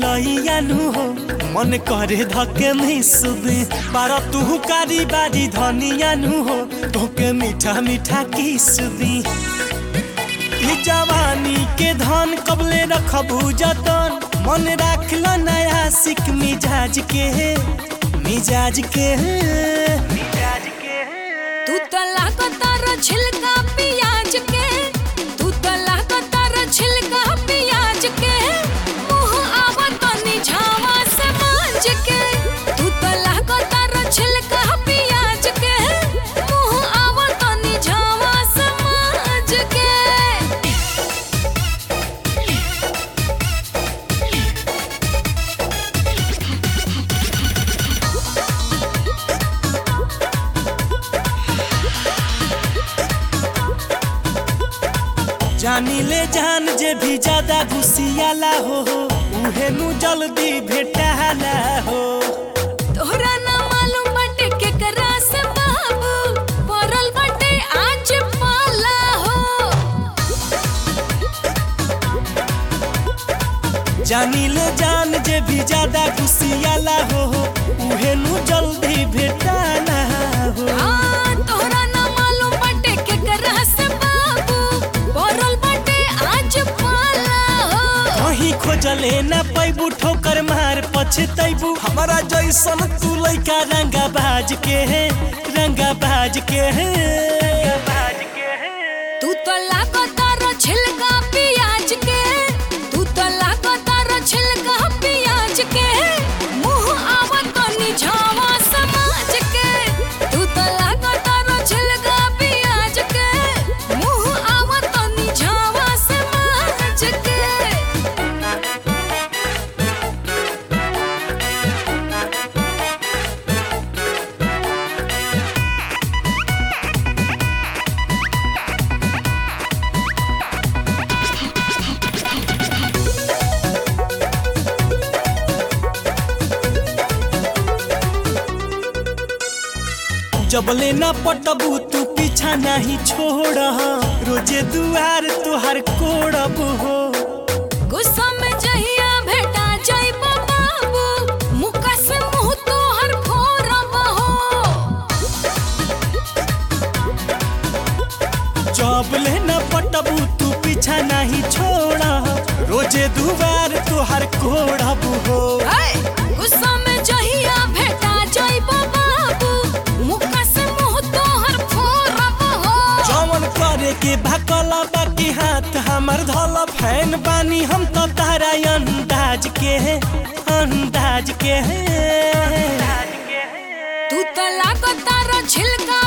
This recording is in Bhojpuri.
कलैया नु हो मन करे धके मिसबे बारा तू कारी बारी धनिया नु हो तोके मीठा मीठा किस दी ई जवानी के धन कबले रखबू जतन मन राखल नया सिक मिजाज के मिजाज के मिजाज के तू तो लागतार छिलका पियाज के तू तो लागतार छिलका पियाज के मुंह आवत तनी झावा से मांज के तू तो लागतार छिलका पियाज के मुंह आवत तनी झावा से मांज के जानी ले जान जे भी ज्यादा घुसियाला हो उहे नु जल्दी भेटाला हो तोहरा ना मालूम बटे केकरा से बाबू पड़ल बटे आज पाला हो जानी ले जान जे भी ज्यादा घुसियाला हो उहे नु जल्दी भेटाला हो हाँ, तोहरा ना मालूम बटे केकरा से बाबू पड़ल बटे आज पाला हो कहीं खोजले ना पैबू ठोकर मार पछतैबू हमारा जैसन तू लइका रंगा बाज के है रंगा बाज के है बाज के है तू तो लागतार छिलका पियाज के तू तो लागतार छिलका पियाज के मुंह आवत तनी झावा समाज के तू तो लागतार छिलका पियाज के मुंह आवत तनी झावा समाज के जबले ना पटबू तू पीछा नहीं छोड़ रोजे दुआर तुहार कोड़ब हो गुस्सा में जहिया भेटा जाइबा बाबू मुका से मुंह तोहर फोड़ब हो जबले ना पटबू तू पीछा नहीं छोड़ रोजे दुआर तुहार कोड़ब हो गुस्सा में जहिया भेटा जाइबा बाबू मुका से मुंह तोहर फोड़ब हो जवन करे के भकल बाकी हाथ हमर धल फैन बानी हम तो तारा अंदाज के अंदाज के तू तो लागतार छिलका